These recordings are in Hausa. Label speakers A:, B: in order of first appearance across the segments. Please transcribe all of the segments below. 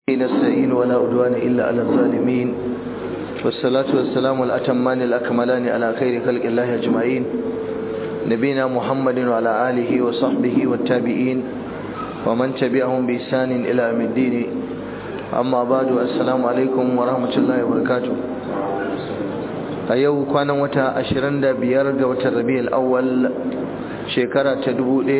A: نستعين ولا عدوان إلا على الظالمين والصلاة والسلام الأتمان الأكملان على خير خلق الله أجمعين نبينا محمد وعلى آله وصحبه والتابعين ومن تبعهم بإحسان إلى يوم الدين أما بعد السلام عليكم ورحمة الله وبركاته a yau kwanan wata 25 ga watan rabi'ul awwal shekara ta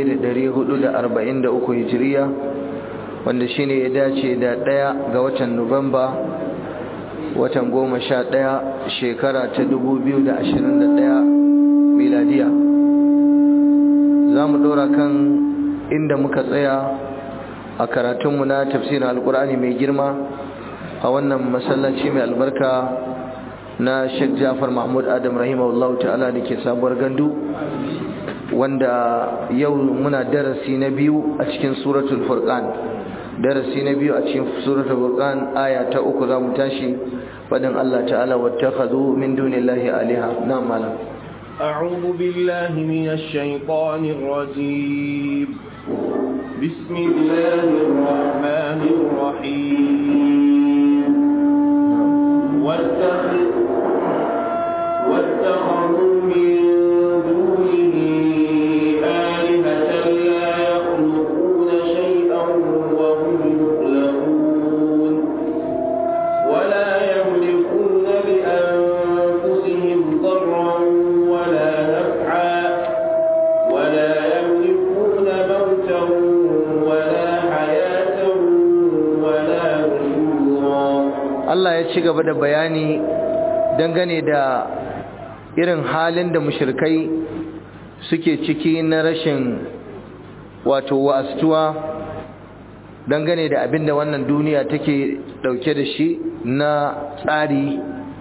A: 1443 hijiriya wanda shine ya dace da ɗaya ga watan nuwamba watan goma sha ɗaya shekara ta 2021 miladiya za mu ɗora kan inda muka tsaya a karatunmu na tafsirin alkur'ani mai girma a wannan masallaci mai albarka na Sheikh Jafar Mahmud Adam rahimahullahu ta'ala da ke sabuwar gandu wanda yau muna darasi na biyu a cikin suratul furqan darasi na biyu a cikin suratul furqan aya ta uku za mu tashi fadin Allah ta'ala wattakhadhu min dunillahi aliha na'am malam
B: أعوذ بالله من الشيطان الرجيم بسم الله الرحمن الرحيم واتخذ واتخذوا من دونه آلهة لا يخلقون شيئا وهم يخلقون ولا يملكون لأنفسهم ضرا ولا نفعا ولا يملكون موتا ولا حياة ولا نشورا
A: Allah ya ci gaba da bayani dangane da irin halin da mushrikai suke ciki na rashin wato wa'astuwa dangane da abin da wannan duniya take dauke da shi na tsari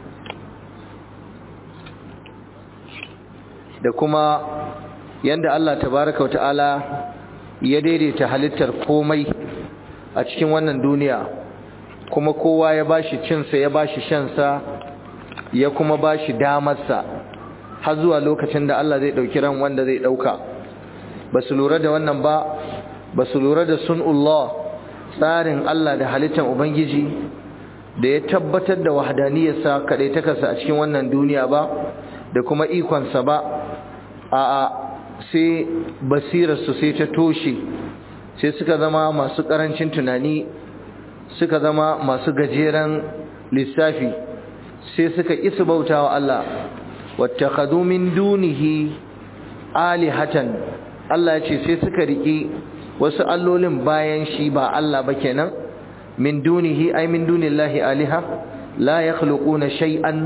A: da kuma yanda Allah tabaraka wa ta'ala ya daidaita halittar komai a cikin wannan duniya kuma kowa ya bashi cinsa ya bashi shansa ya kuma bashi damarsa har zuwa lokacin da Allah zai dauki ran wanda zai dauka basu lura da wannan ba basu lura da sunullah tsarin Allah da halittar ubangiji da ya tabbatar da wahdaniyarsa kadai takarsa a cikin wannan duniya ba da kuma ikonsa ba a a sai basirarsu sai ta toshe sai suka zama masu karancin tunani suka zama masu gajeren lissafi sai suka isa bauta wa Allah wattakhadhu min dunihi alihatan Allah ya ce sai suka riki wasu allolin bayan shi ba Allah ba kenan min dunihi ay min dunillahi aliha la yakhluquna shay'an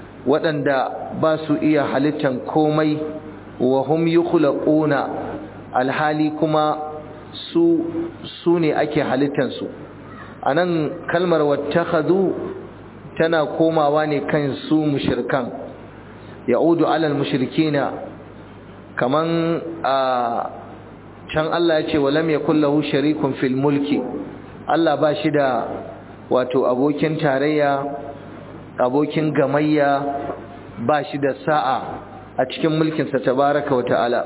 A: waɗanda ba su iya halittan komai wa hum yukhlaquna alhali kuma su su ne ake halittansu su anan kalmar wattakhadhu tana komawa ne kan su mushrikan ya'udu alal mushrikina kaman a can Allah ya ce walam yakul lahu sharikun fil mulki Allah ba shi da wato abokin tarayya abokin gamayya ba shi da sa'a a cikin mulkinsa tabaraka wa ta'ala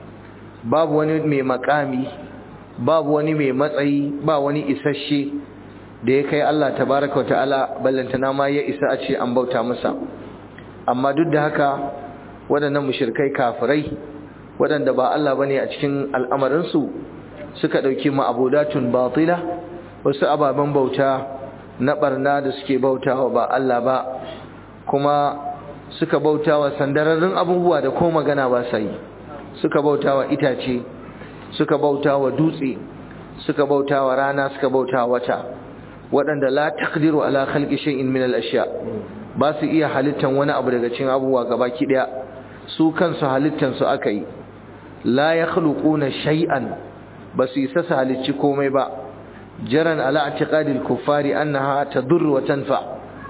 A: babu wani mai makami babu wani mai matsayi ba wani isasshe da ya kai Allah tabaraka ta'ala ballantana ma ya isa a ce an bauta masa amma duk da haka waɗannan mushrikai kafirai waɗanda ba Allah bane a cikin al'amarin su suka dauki ma'budatun batila wasu ababen bauta na barna da suke bautawa ba Allah ba kuma suka bautawa sandararrun abubuwa da ko magana ba sa yi suka bautawa itace suka bautawa dutse suka bautawa rana suka bautawa wata waɗanda la taqdiru ala khalqi shay'in min al-ashya ba su iya halittan wani abu daga cikin abubuwa gabaki daya su kansu halittan su aka yi la yakhluquna shay'an ba su isa su halicci komai ba jaran ala i'tiqadi al-kuffari annaha tadur wa tanfa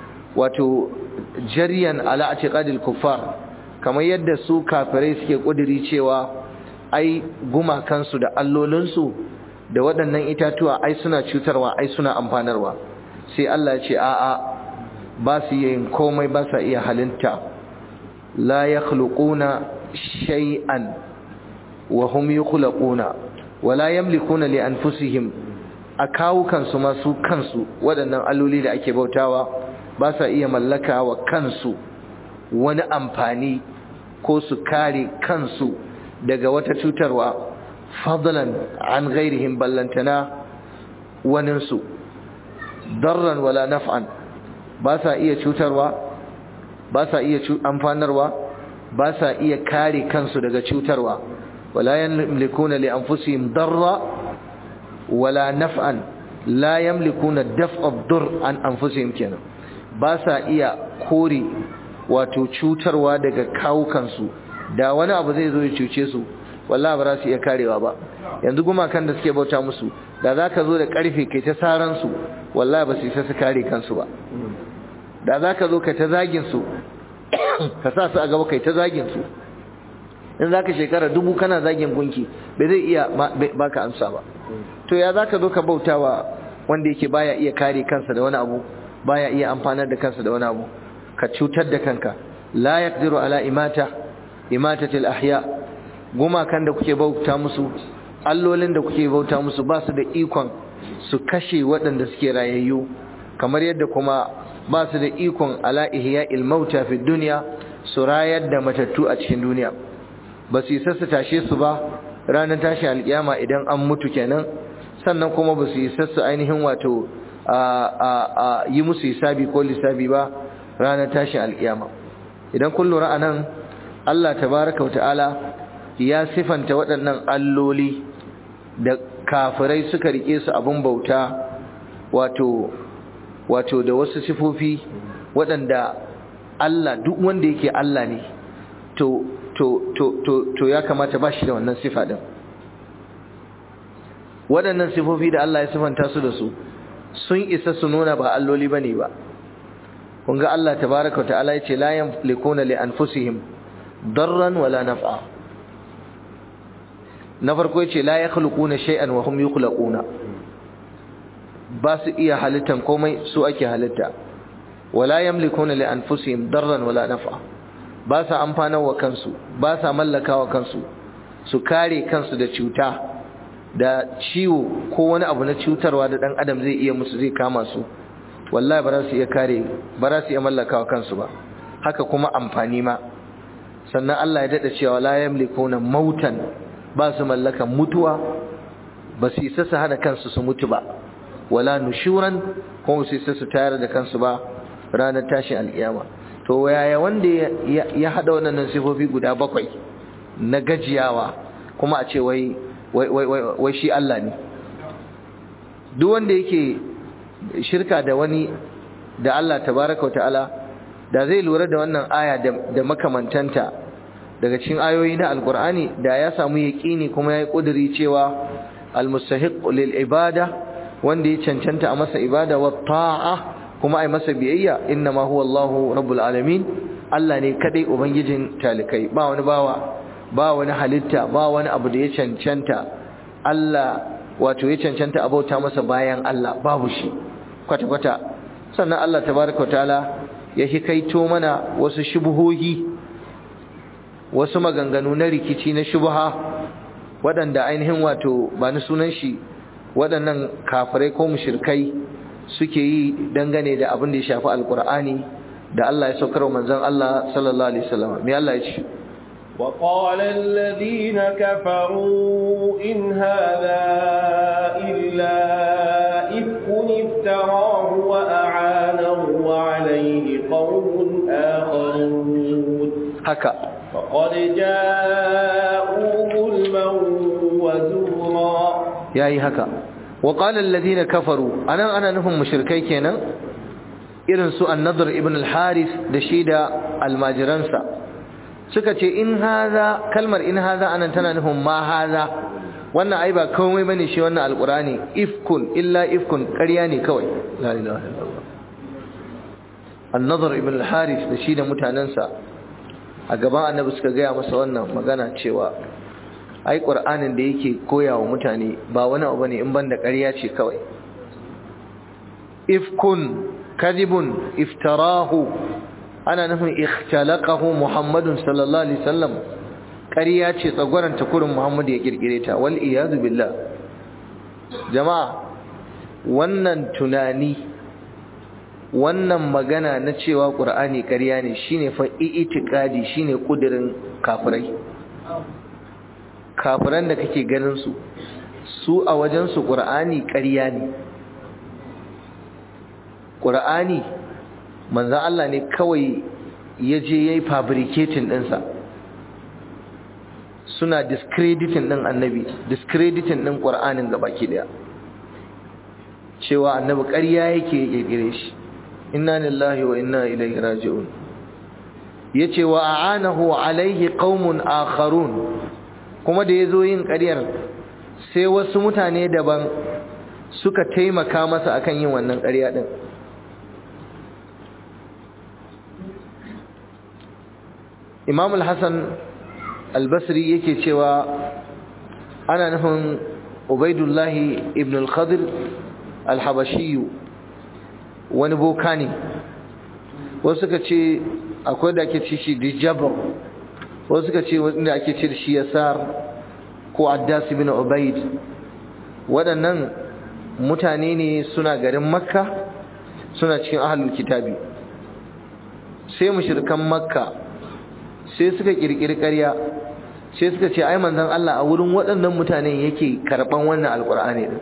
A: wato jariyan ala i'tiqadi al-kuffar kamar yadda su kafirai suke kudiri cewa ai gumakansu da allolinsu da waɗannan itatuwa ai suna cutarwa ai suna amfanarwa sai Allah ya ce a'a ba su yin komai ba sa iya halitta la yakhluquna shay'an wa hum yukhlaquna wa la yamlikuna li anfusihim a kawo kansu masu kansu waɗannan alloli da ake bautawa ba sa iya mallaka wa kansu wani amfani ko su kare kansu daga wata cutarwa fadlan an ghairihim ballantana waninsu darran wala naf'an ba sa iya cutarwa ba sa iya amfanarwa ba sa iya kare kansu daga cutarwa wala yamlikuna li anfusihim darra wala naf'an la yamlikuna daf'a ad-dur an anfusihim kenan ba sa iya kore wato cutarwa daga kawukansu da wani abu zai zo ya cuce su wallahi ba za su iya karewa ba yanzu gumakan da suke bauta musu da za ka zo da karfe kai ta saran su wallahi ba su isa su kare kansu ba da za ka zo ka ta zagin su ka sa su a gaba kai ta zagin su in za ka shekara dubu kana zagin gunki bai zai iya baka amsa ba to ya za ka zo ka bautawa wanda yake baya iya kare kansa da wani abu baya iya amfanar da kansa da wani abu ka cutar da kanka la yaqdiru ala imata imatatil ahya gumakan da kuke bauta musu allolin da kuke bauta musu ba su da ikon su kashe waɗanda suke rayayyu kamar yadda kuma ba su da ikon ala ihya'il mauta fi dunya su rayar da matattu a cikin duniya ba su isa su tashe su ba ranar tashi alkiyama idan an mutu kenan sannan kuma ba su isa su ainihin wato a yi musu hisabi ko lissabi ba ranar tashin alkiyama idan kun lura anan Allah tabaraka wa ta'ala ya sifanta waɗannan alloli da kafirai suka rike su abin bauta wato wato da wasu sifofi waɗanda Allah duk wanda yake Allah ne to to to to to ya kamata ba shi da wannan sifa din waɗannan sifofi da Allah ya sifanta su da su sun isa su nuna ba alloli bane ba kun ga Allah tabaraka ta'ala yace la yamlikuna li anfusihim darran wala naf'a na farko yace la yakhluquna shay'an wa hum yukhlaquna ba su iya halittan komai su ake halitta wala yamlikuna li anfusihim darran wala naf'a ba sa amfanar wa kansu ba sa mallaka wa kansu su kare kansu da cuta da ciwo ko wani abu na cutarwa da dan adam zai iya musu zai kama su wallahi ba za su iya kare ba za su iya mallaka wa kansu ba haka kuma amfani ma sannan Allah ya dada cewa la yamlikuna mautan ba su mallakan mutuwa ba su isa su hana kansu su mutu ba wala nushuran kuma su isa su tayar da kansu ba ranar tashin alkiyama to yaya wanda ya hada wannan sifofi guda bakwai na gajiyawa kuma a ce wai wai shi Allah ne duk wanda yake shirka da wani da Allah tabaraka wa ta'ala da zai lura da wannan aya da makamantanta daga cikin ayoyi na alkur'ani da ya samu yaqini kuma yayi kuduri cewa almustahiq lil ibada wanda ya cancanta a masa ibada wa ta'a kuma ai masa biyayya inna ma huwa Allahu rabbul alamin Allah ne kadai ubangijin talikai ba wani bawa ba wani halitta ba wani abu da ya cancanta Allah wato ya cancanta abauta masa bayan Allah babu shi kwata kwata sannan Allah tabaraka taala ya hikaito mana wasu shubuhohi wasu maganganu na rikici na shubha waɗanda ainihin wato ba ni sunan shi waɗannan kafirai ko mushrikai suke yi dangane da abin da ya shafi alkur'ani da Allah ya saukar wa manzon Allah sallallahu alaihi wasallam me Allah ya ce
B: وقال الذين كفروا إن هذا إلا إفك افتراه وأعانه وعليه قوم آخرون
A: haka
B: فقد جاءوا ظلما وزورا
A: yayi haka wa qala alladhina kafaru anan ana nufin mushrikai kenan irin su an-nadr ibn al-harith da shi da almajiransa suka ce in haza kalmar in haza anan tana nufin ma haza wannan ai ba komai bane shi wannan alqurani ifkun illa ifkun ƙarya ne kawai la ilaha illallah an-nadr ibn al-harith da shi da mutanansa a gaban annabi suka gaya masa wannan magana cewa ai qur'anin da yake koyawa mutane ba wani abu bane in banda ƙarya ce kawai ifkun kadibun iftarahu ana nufin ikhtalaqahu muhammadun sallallahu alaihi wasallam ƙarya ce tsagwaran takurin muhammadu ya kirkire ta wal iyadu billah jama'a wannan tunani wannan magana na cewa ƙur'ani ƙarya ne shine fa itikadi shine kudirin kafirai kafiran da kake ganin su su a wajen su ƙur'ani ƙarya ne ƙur'ani manzon Allah ne kawai ya je yayi fabricating ɗinsa suna discrediting ɗin annabi discrediting ɗin ƙur'anin gabaki ɗaya cewa annabi ƙarya yake ƙirƙire shi inna lillahi wa inna ilaihi raji'un yace wa a'anahu alaihi qaumun akharun kuma da yazo yin ƙaryar sai wasu mutane daban suka taimaka masa akan yin wannan ƙarya din Imam al-Hasan al-Basri yake cewa ana nufin Ubaidullah ibn al-Khadir al-Habashi wani boka ne wasu suka ce akwai da ake ce shi dijabar wasu suka ce wanda ake ce da shi yasar ko addas ibn ubaid waɗannan mutane ne suna garin makka suna cikin ahlul kitabi sai mushrikan makka sai suka kirkiri ƙarya sai suka ce ai manzon Allah a wurin waɗannan mutane yake karɓan wannan alƙur'ani din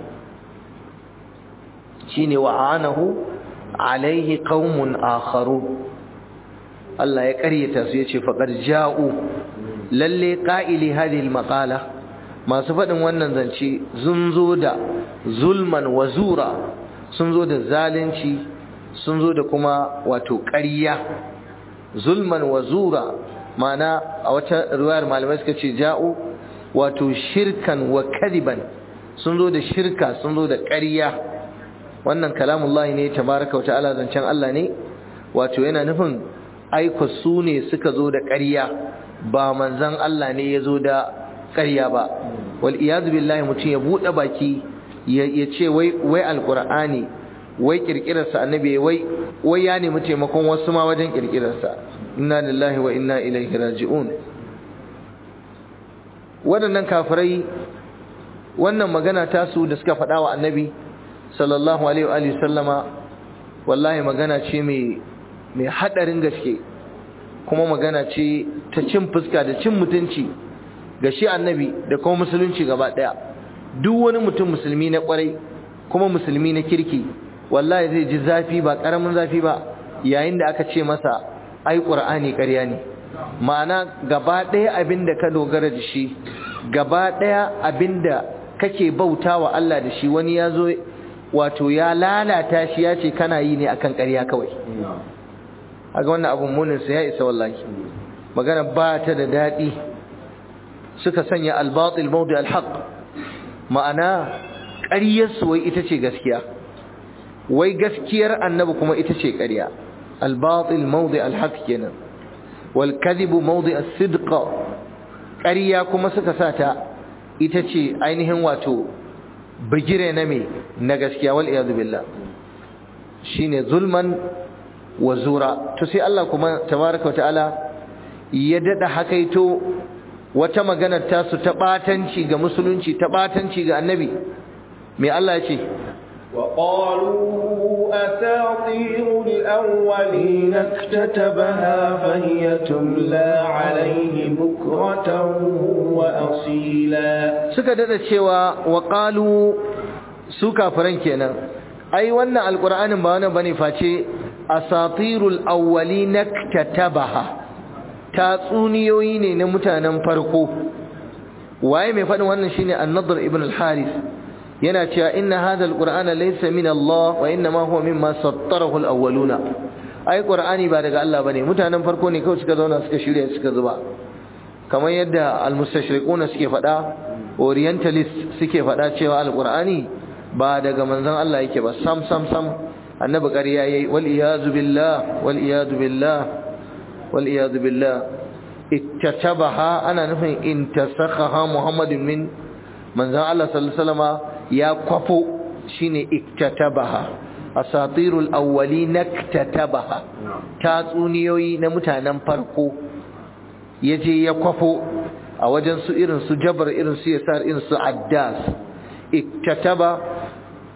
A: shine wa'anahu alaihi qaumun akharun Allah ya ƙaryata su yace faqad ja'u lalle qa'ili hadhihi almaqala masu faɗin wannan zance sun zo da zulman wa zura sun zo da zalunci sun zo da kuma wato ƙarya zulman wa zura mana a wata riwayar malamai suka ce ja'u wato shirkan wa kadiban sun zo da shirka sun zo da ƙarya wannan kalamullahi ne tabaraka wata'ala zancen Allah ne wato yana nufin aiko su ne suka zo da ƙarya ba manzon Allah ne ya zo da ƙarya ba wal iyadu billahi mutum ya buɗe baki ya ce wai wai alqur'ani wai kirkirarsa annabi wai wai ya nemi taimakon wasu ma wajen kirkirarsa inna lillahi wa inna ilaihi raji'un waɗannan kafirai wannan magana tasu da suka faɗa wa annabi sallallahu alaihi wa sallama wallahi magana ce mai mai hadarin gaske kuma magana ce ta cin fuska da cin mutunci ga shi annabi da kuma musulunci gaba daya duk wani mutum musulmi na kwarai kuma musulmi na kirki wallahi zai ji zafi ba karamin zafi ba yayin da aka ce masa ai qur'ani ƙarya ne ma'ana gaba daya abinda ka dogara da shi gaba daya abinda kake bautawa Allah da shi wani ya zo wato ya lalata shi ya ce kana yi ne akan ƙarya kawai aga wannan abun muninsa ya isa wallahi magana ba ta da daɗi suka sanya albatil mawdi alhaq ma'ana ƙaryarsu wai ita ce gaskiya wai gaskiyar annabi kuma ita ce ƙarya albatil mawdi alhaq kenan wal kadhibu mawdi as-sidq ƙarya kuma suka sata ita ce ainihin wato bigire na me na gaskiya wal iyadu billah shine zulman wa zura to sai Allah kuma tabaraka ta'ala ya dada hakaito wata maganar tasu ta batanci ga musulunci ta batanci ga annabi me Allah ya ce
B: وقالوا أساطير الأولين اكتتبها فهي تملى عليه بكرة وأصيلا
A: suka dada cewa wa qalu su kafiran kenan ai wannan alqur'anin ba wannan bane face asatirul awwalin iktatabaha tatsuniyoyi ne na mutanen farko waye mai faɗin wannan shine an-nadr ibn al-harith yana cewa inna hadha al-qur'ana laysa min Allah wa inna ma huwa mimma sattarahu al-awwaluna ai qur'ani ba daga Allah bane mutanen farko ne kawai suka zauna suka shirya suka zuba kamar yadda al-mustashriquna suke faɗa orientalist suke faɗa cewa al-qur'ani ba daga manzon Allah yake ba sam sam sam annabi ƙarya yayi wal iyazu billah wal iyazu billah wal iyazu billah ittatabaha ana nufin intasakhaha muhammadin min manzon Allah sallallahu alaihi wasallama ya kwafo shine iktatabaha asatirul awwalin iktatabaha tatsuniyoyi na mutanen farko yaje ya kwafo a wajen su irin su jabar irin su yasar irin su addas iktataba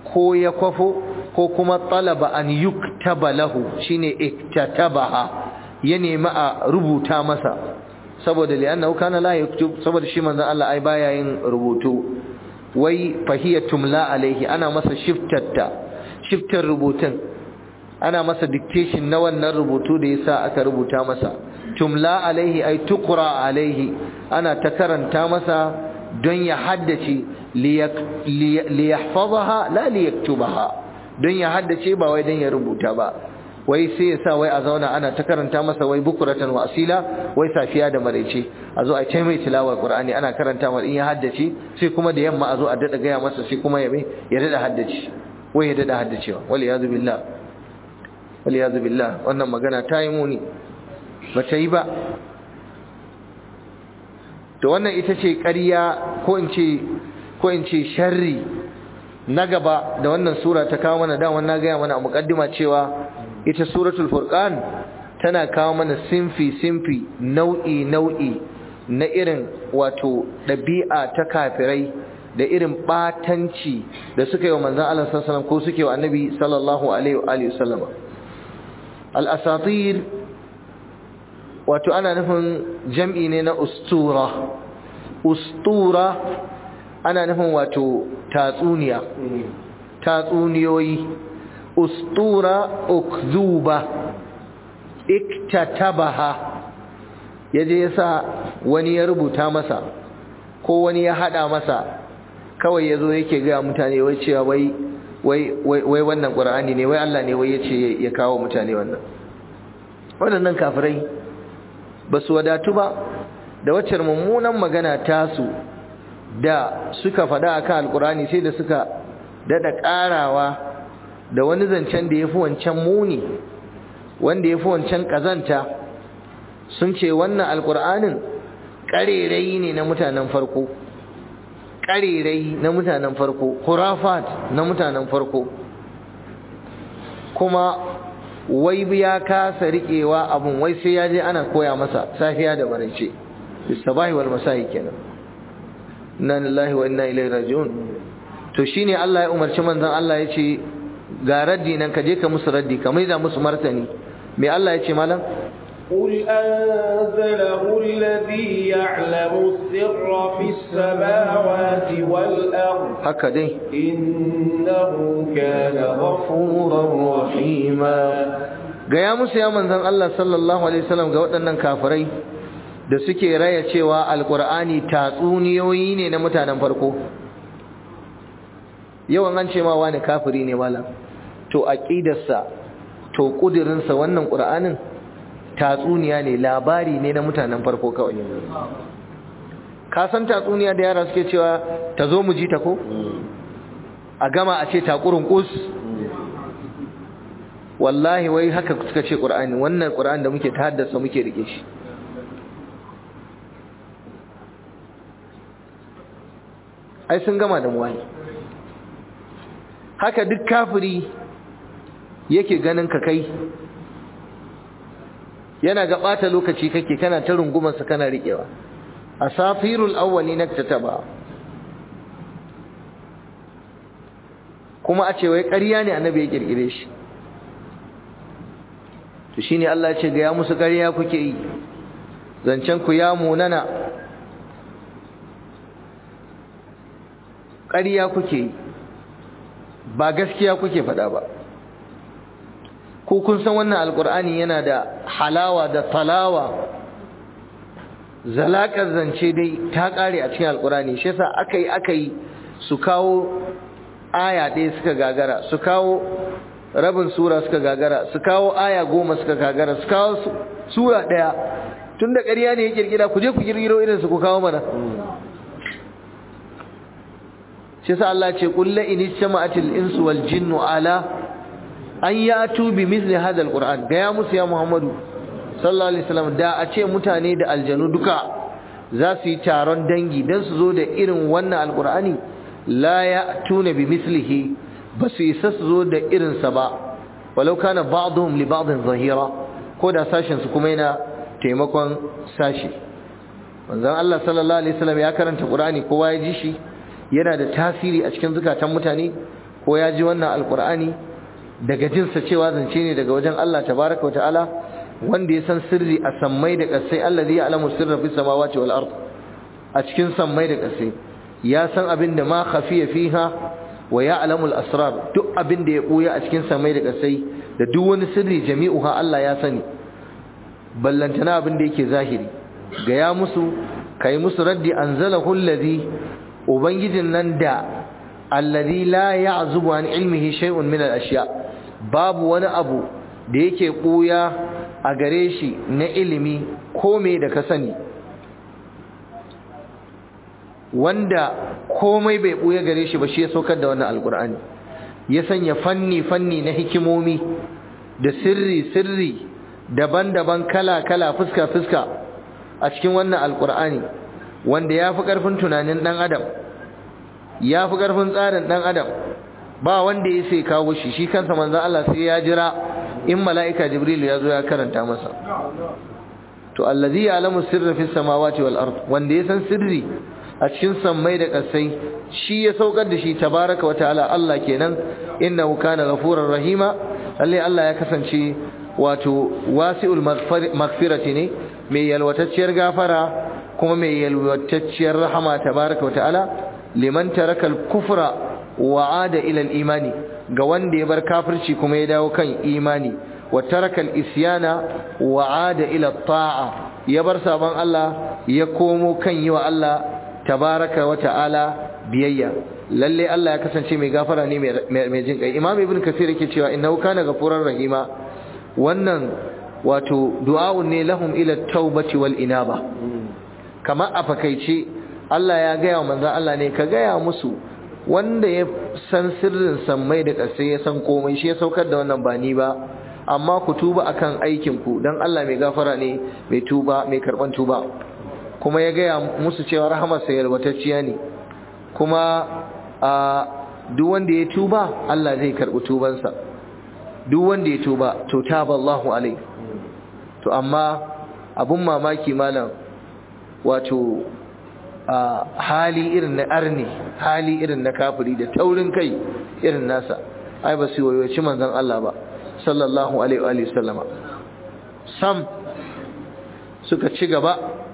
A: ko ya kwafo ko kuma talaba an yuktaba lahu shine iktatabaha ya nemi a rubuta masa saboda li'annahu kana la yaktub saboda shi manzon Allah ai baya yin rubutu wai fahiyatum la alaihi ana masa shiftatta shiftar rubutun ana masa dictation na wannan rubutu da yasa aka rubuta masa tumla alaihi ay tuqra alaihi ana ta karanta masa don ya haddace liyahfazaha la liyaktubaha don ya haddace ba wai don ya rubuta ba wai sai ya sa wai a zauna ana ta karanta masa wai bukuratan wa asila wai safiya da maraice a zo a ce mai tilawar qur'ani ana karanta masa in ya haddace sai kuma da yamma a zo a dada gaya masa sai kuma ya mai ya dada haddace wai ya dada haddacewa wal iyadu billah wal iyadu billah wannan magana ta yi muni ba ta yi ba to wannan ita ce ƙarya ko in ce ko in ce sharri na gaba da wannan sura ta kawo mana da wannan gaya mana a muqaddima cewa ita suratul furqan tana kawo mana sinfi sinfi nau'i nau'i na irin wato ɗabi'a ta kafirai da irin batanci da suka yi wa manzon Allah sallallahu alaihi wasallam ko suke wa annabi sallallahu alaihi wa alihi wasallam al-asatir wato ana nufin jam'i ne na ustura ustura ana nufin wato tatsuniya tatsuniyoyi ustura ukzuba iktatabaha yaje yasa wani ya rubuta masa ko wani ya hada masa kawai yazo yake ga mutane wai cewa wai wai wai wannan qur'ani ne wai Allah ne wai yace ya kawo mutane wannan waɗannan kafirai ba su wadatu ba da waccar mummunan magana tasu da suka faɗa akan alkurani sai da suka daɗa ƙarawa da wani zancen da ya fi wancan muni wanda ya fi wancan ƙazanta sun ce wannan alkur'anin ƙarerai ne na mutanen farko ƙarerai na mutanen farko hurafat na mutanen farko kuma wai ya kasa riƙewa abun wai sai ya je ana koya masa safiya da maraice bisabahi wal masahi kenan inna lillahi wa inna ilaihi raji'un to shine Allah ya umarci manzon Allah ya ce ga raddi nan ka je ka musu raddi ka maida musu martani me Allah ya ce malam
B: قل أنزله الذي يعلم السر في السماوات والأرض
A: هكذا
B: إنه كان غفورا رحيما
A: gaya musu ya manzon Allah sallallahu alaihi wasallam ga waɗannan kafirai da suke raya cewa alkur'ani tatsuniyoyi ne na mutanen farko yawan an ce ma wani kafiri ne malam to aqidarsa to kudirinsa wannan qur'anin tatsuniya ne labari ne na mutanen farko kawai ka san tatsuniya da yara suke cewa ta zo mu ji ta ko a gama a ce takurin kus wallahi wai haka suka ce qur'ani wannan qur'ani da muke ta haddasa muke rike shi ai sun gama da mu wani haka duk kafiri yake ganin ka kai yana ga ɓata lokaci kake kana ta rungumarsa kana riƙewa asafirul awwali naktataba kuma a ce wai ƙarya ne annabi ya kirkire shi to shine Allah ya ce ga ya musu ƙarya kuke yi zancen ku ya munana ƙarya kuke yi ba gaskiya kuke faɗa ba ko kun san wannan alkur'ani yana da halawa da talawa zalakar zance dai ta kare a cikin alkur'ani shi yasa aka yi aka yi su kawo aya ɗaya suka gagara su kawo rabin sura suka gagara su kawo aya goma suka gagara su kawo sura ɗaya tun da ƙarya ne ya kirkira ku je ku kirkiro irin su ku kawo mana shi yasa Allah ce qul la in istama'atil insu wal jinnu ala an yatu bi mithli hadha alquran ga ya musu ya muhammadu sallallahu alaihi wasallam da a ce mutane da aljanu duka za su yi taron dangi dan su zo da irin wannan alqurani la ya'tuna bi mithlihi ba su isa su zo da irin sa ba walau kana ba'dhum li ba'dhin zahira ko da sashin su kuma yana taimakon sashi manzon Allah sallallahu alaihi wasallam ya karanta qur'ani kowa ya ji shi yana da tasiri a cikin zukatan mutane ko ya ji wannan alqur'ani daga jinsa cewa zance ne daga wajen Allah tabaraka wa ta'ala wanda ya san sirri a sammai da ƙasai allazi ya'lamu sirra fis samawati wal ard a cikin sammai da ƙasai ya san abin da ma khafiya fiha wa ya'lamu al asrar duk abin da ya buya a cikin sammai da ƙasai da duk wani sirri jami'uha Allah ya sani ballantana abin da yake zahiri ga ya musu kai musu raddi anzalahu allazi ubangijin nan da allazi la ya'zubu an ilmihi shay'un min al ashiya babu wani abu da yake buya a gare shi na ilimi ko me da ka sani wanda komai bai buya gare shi ba shi ya saukar da wannan alkur'ani ya sanya fanni fanni na hikimomi da sirri sirri daban-daban kala-kala fuska-fuska a cikin wannan alkur'ani wanda ya fi ƙarfin tunanin ɗan adam ya fi ƙarfin tsarin ɗan adam ba wanda ya sai kawo shi shi kansa manzan Allah sai ya jira in mala'ika jibril ya zo ya karanta masa to allazi ya'lamu sirra fis samawati wal ard wanda ya san sirri a cikin sammai da ƙasai shi ya saukar da shi tabaraka wa ta'ala Allah kenan innahu kana ghafurur rahima lalle Allah ya kasance wato wasi'ul maghfirati ne mai yalwatacciyar gafara kuma mai yalwatacciyar rahama tabaraka wa ta'ala liman taraka al-kufra wa ada ila al-imani ga wanda ya bar kafirci kuma ya dawo kan imani wa taraka al-isyana wa ada ila ta'a ya bar sabon Allah ya komo kan yi wa Allah tabaraka wa ta'ala biyayya lalle Allah ya kasance mai gafara ne mai jin kai imam ibn kasir yake cewa innahu kana ghafurar rahima wannan wato du'a'un ne lahum ila taubati wal inaba kamar a fakaice Allah ya gaya wa manzon Allah ne ka gaya musu wanda ya san sirrin sammai da ƙasai ya san komai shi ya saukar da wannan ba ni ba amma ku tuba akan aikin ku dan Allah mai gafara ne mai tuba mai karban tuba kuma ya gaya musu cewa rahamar sa yalwatacciya ne kuma a duk wanda ya tuba Allah zai karbi tubansa duk wanda ya tuba to taballahu alai to amma abun mamaki malam wato hali irin na arni hali irin na kafiri da taurin kai irin nasa ai ba su wayoci manzon Allah ba sallallahu alaihi wa sallama sam suka ci gaba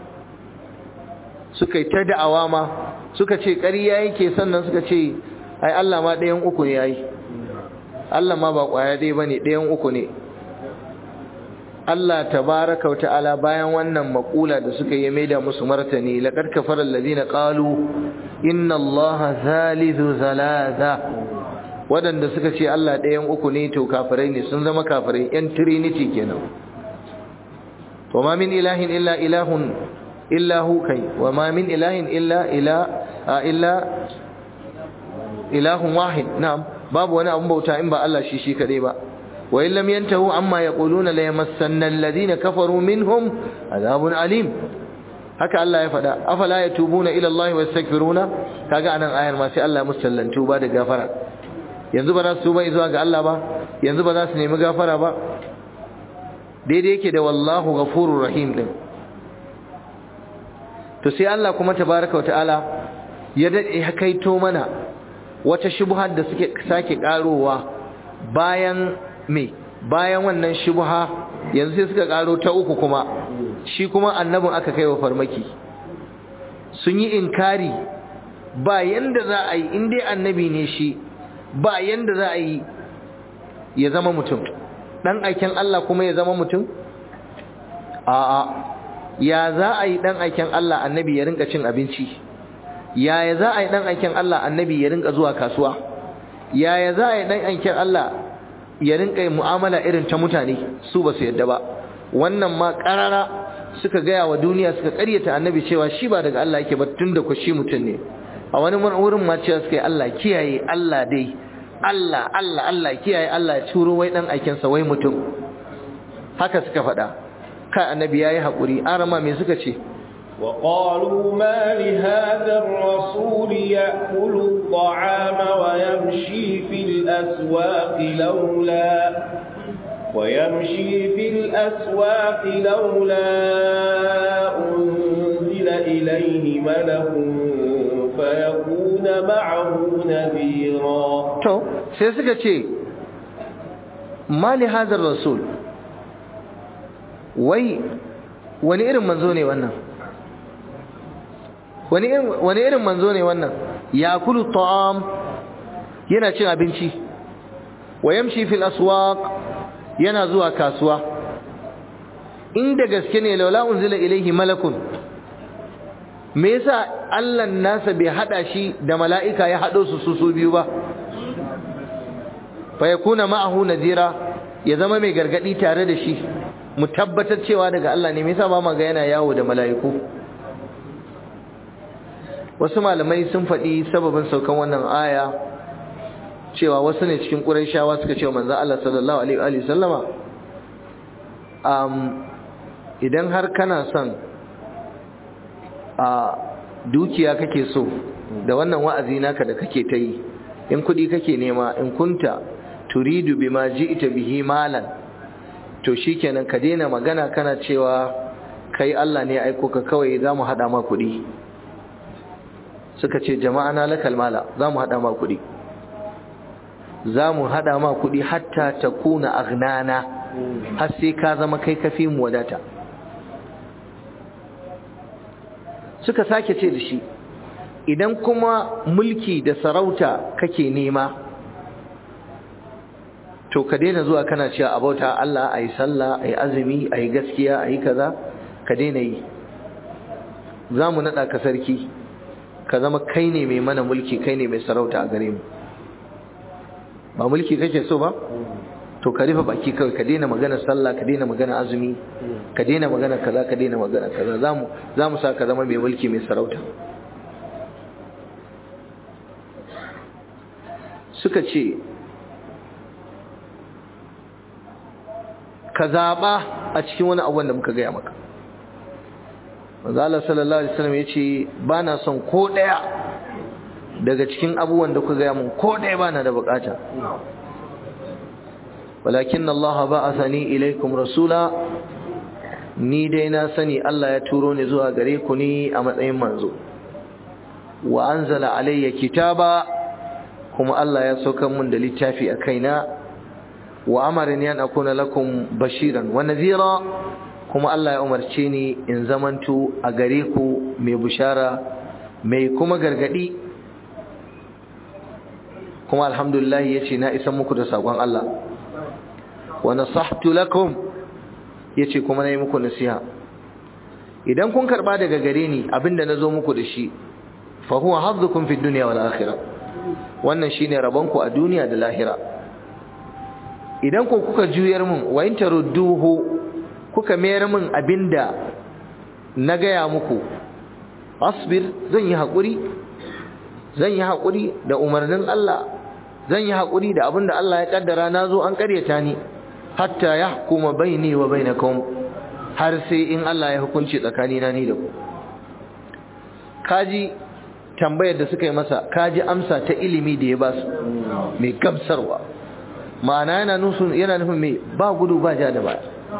A: suka yi ta da'awa ma suka ce ƙarya yake sannan suka ce ai Allah ma ɗayan uku ne yayi Allah ma ba ƙwaya ɗaya bane ɗayan uku ne Allah tabaraka wa ta'ala bayan wannan makula da suka yi maida musu martani laqad kafara alladhina qalu inna allaha thalithu thalatha wadanda suka ce Allah ɗayan uku ne to kafirai ne sun zama kafirai yan trinity kenan wa ma min ilahin illa ilahun illa hu kai wa ma min ilahin illa ila illa ilahun wahid na'am babu wani abun bauta in ba Allah shi shi kadai ba وإن لم ينتهوا عما يقولون ليمسن الذين كفروا منهم عذاب أليم haka Allah ya faɗa afala yatubuna ila Allah wa yastaghfiruna kaga anan ayar ma sai Allah musallan tuba da gafara yanzu ba za su tuba zuwa ga Allah ba yanzu ba za su nemi gafara ba daidai yake da wallahu ghafurur rahim din to sai Allah kuma tabaraka wataala ya dade kaito mana wata shubhar da suke sake karowa bayan me bayan wannan shubha yanzu sai suka karo ta uku kuma shi kuma annabin aka kai wa farmaki sun yi inkari ba yanda za a yi in dai annabi ne shi ba yanda za a yi ya zama mutum dan aiken Allah kuma ya zama mutum a'a ya za a yi dan aiken Allah annabi ya rinka cin abinci yaya za a yi dan aiken Allah annabi ya rinka zuwa kasuwa yaya za a yi dan aiken Allah ya rinka yin mu'amala irin ta mutane su ba su yadda ba wannan ma karara suka gaya wa duniya suka karyata annabi cewa shi ba daga Allah yake ba tunda ku shi mutum ne a wani wurin ma cewa suka yi Allah kiyaye Allah dai Allah Allah Allah kiyaye Allah ya turo wai dan aikin sa wai mutum haka suka faɗa kai annabi yayi hakuri arama me suka ce
B: وقالوا ما لهذا الرسول يأكل الطعام ويمشي في الأسواق لولا ويمشي في الأسواق لولا أنزل إليه ملك فيكون معه نذيرا
A: to sai suka ce mali hadar rasul wai wani irin manzo ne wannan wani irin manzo ne wannan ya kulu ta'am yana cin abinci wa yamshi fil aswaq yana zuwa kasuwa inda gaske ne laula unzila ilaihi malakun me yasa Allah nasa bai hada shi da mala'ika ya hado su su su biyu ba fa yakuna ma'ahu nadira ya zama mai gargadi tare da shi mu tabbatar cewa daga Allah ne me yasa ba ma ga yana yawo da mala'iku wasu malamai sun faɗi sababin saukan wannan aya cewa wasu ne cikin ƙurayshawa suka ce manzo Allah sallallahu alaihi wa sallama um, idan har kana son a dukiya kake so da wannan wa'azi naka da kake ta yi in kuɗi kake nema in kunta turidu bima ji'ta bihi malan to shikenan ka daina magana kana cewa kai Allah ne aiko ka kawai za mu haɗa ma kuɗi suka ce jama'a na lakal mala za mu haɗa ma kuɗi za mu haɗa ma kuɗi hatta ta kuna agnana har sai ka zama kai kafi mu wadata suka sake ce da shi idan kuma mulki da sarauta kake nema to ka daina zuwa kana cewa abauta Allah ayi sallah ayi azumi ayi gaskiya ayi kaza ka daina yi za mu naɗa ka sarki ka zama kai ne mai mana mulki kai ne mai sarauta a gare mu ba mulki kake so ba to ka rufe baki kawai ka daina magana sallah ka daina magana azumi ka daina magana kaza ka daina magana kaza zamu zamu sa ka zama mai mulki mai sarauta suka ce ka zaba a cikin wani abu da muka gaya maka manzo Allah sallallahu alaihi wasallam yace bana son ko daya daga cikin abubuwan da kuka gaya mun ko daya bana da bukata walakin Allah ba'athani ilaikum rasula ni dai na sani Allah ya turo ni zuwa gare ku ni a matsayin manzo wa anzala alayya kitaba kuma Allah ya saukar mun da littafi a kaina wa amarni an akuna lakum bashiran wa nadhira kuma Allah ya umarce ni in zamanto a gare ku mai bushara mai kuma gargadi kuma alhamdulillah yace na isa muku da sakon Allah wa nasahtu lakum yace kuma nayi muku nasiha idan kun karba daga gare ni abinda nazo muku da shi fa huwa haddukum fi dunya wal akhirah wannan shine rabonku a duniya da lahira idan ku kuka juyar mun wa in tarudduhu kuka mayar min abinda na gaya muku asbir zan yi haƙuri zan yi haƙuri da umarnin Allah zan yi haƙuri da abinda Allah ya kaddara na zo an ƙaryata ni hatta ya hukuma baini wa bainakum har sai in Allah ya hukunci tsakanina ni da ku kaji tambayar da suka yi masa kaji amsa ta ilimi da ya ba su mai gamsarwa ma'ana yana nufin yana nufin mai ba gudu ba ja da baya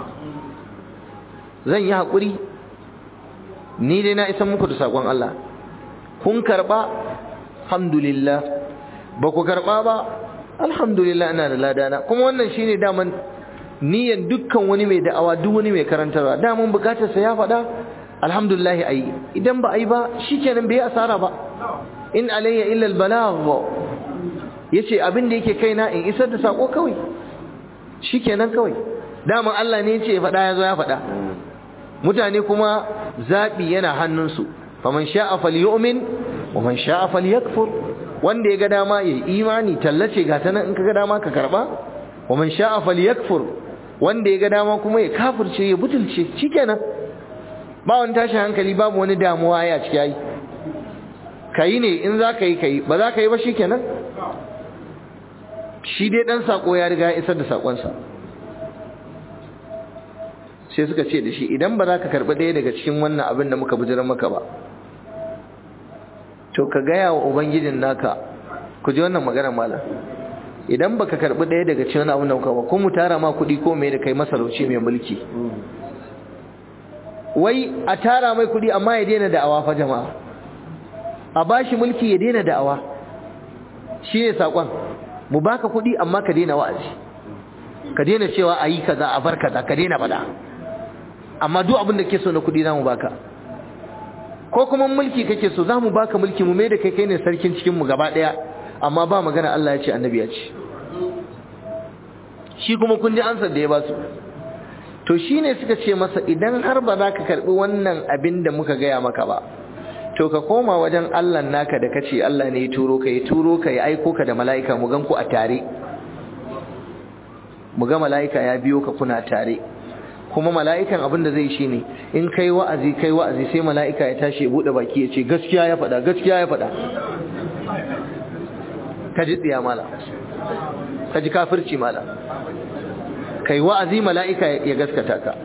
A: zan yi haƙuri ni dai na isan muku da saƙon Allah kun karɓa alhamdulillah ba ku karɓa ba alhamdulillah ina da ladana kuma wannan shine daman niyan dukkan wani mai da'awa duk wani mai karantarwa daman bukatar sa ya faɗa alhamdulillah ayi idan ba ayi ba shikenan bai asara ba in alayya illa albalagh yace abin da yake kaina in isar da sako kawai shikenan kawai daman Allah ne yace ya faɗa yazo ya faɗa mutane kuma zaɓi yana hannunsu faman sha'a falyu'min wa man sha'a falyakfur wanda ya ga dama ya imani tallace ga ta nan in ka ga dama ka karba wa man sha'a falyakfur wanda ya ga dama kuma ya kafirce ya butulce shikenan ba wani tashin hankali babu wani damuwa ya ciki yayi kai ne in za ka yi kai ba za ka yi ba shikenan shi dai dan sako ya riga ya isar da sakonsa sai suka ce da shi idan ba za ka karɓi ɗaya daga cikin wannan abin da muka bujirar maka ba to ka gaya wa ubangijin naka ku ji wannan maganar malam idan ba ka karɓi ɗaya daga cikin abin da muka ba ko mu tara ma kuɗi ko mai da kai masarauci mai mulki wai a tara mai kuɗi amma ya daina da'awa fa jama'a a bashi mulki ya daina da'awa shi ne saƙon mu baka kuɗi amma ka daina wa'azi ka daina cewa a yi kaza a bar kaza ka daina faɗa amma duk abin da ke so na kuɗi za mu baka ko kuma mulki kake so za mu baka mulki mu mai da kai kai ne sarkin cikinmu gaba ɗaya amma ba magana Allah ya ce annabi ya ce shi kuma kun ji ansar da ya ba su to shine suka ce masa idan har ba za ka karɓi wannan abin da muka gaya maka ba to ka koma wajen Allah naka da kace Allah ne ya turo ka ya turo ka ya aiko ka da mala'ika mu gan ku a tare mu ga mala'ika ya biyo ka kuna tare kuma mala'ikan abin da zai shine in kai wa'azi kai wa'azi sai mala'ika ya tashi ya bude baki ya ce gaskiya ya faɗa gaskiya ya faɗa ka ji tsiya mala ka ji kafirci mala kai wa'azi mala'ika ya gaskata ka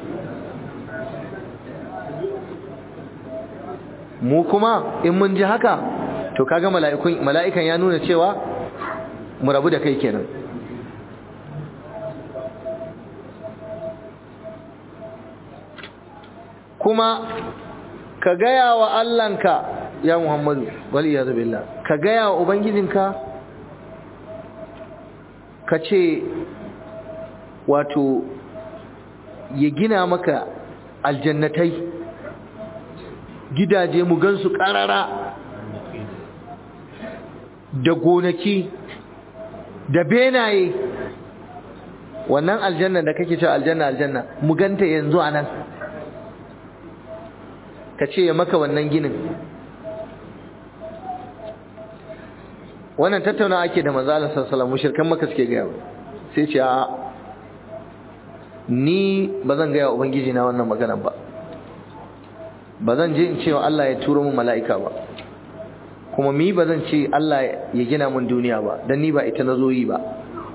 A: mu kuma in mun ji haka to kaga mala'ikun mala'ikan ya nuna cewa mu rabu da kai kenan kuma ka gaya wa Allahnka ya Muhammadu wal iyad billah ka gaya wa ubangijinka ka ce wato ya gina maka aljannatai gidaje mu gansu karara da gonaki da benaye wannan aljanna da kake cewa aljanna aljanna mu ganta yanzu anan ka ce ya maka wannan ginin wannan tattauna ake da manzo Allah sallallahu alaihi wasallam mushrikan maka suke gaya sai ce a ni bazan gaya ubangiji na wannan magana ba bazan je in ce wa Allah ya turo mun mala'ika ba kuma mi bazan ce Allah ya gina mun duniya ba dan ni ba ita nazo yi ba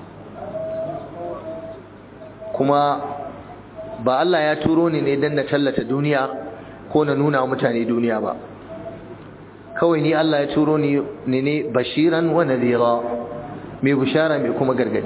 A: kuma ba Allah ya turo ni ne dan na tallata duniya ko na nuna mutane duniya ba kawai ni Allah ya turo ni ne bashiran wa nadhira mai bishara mai kuma gargadi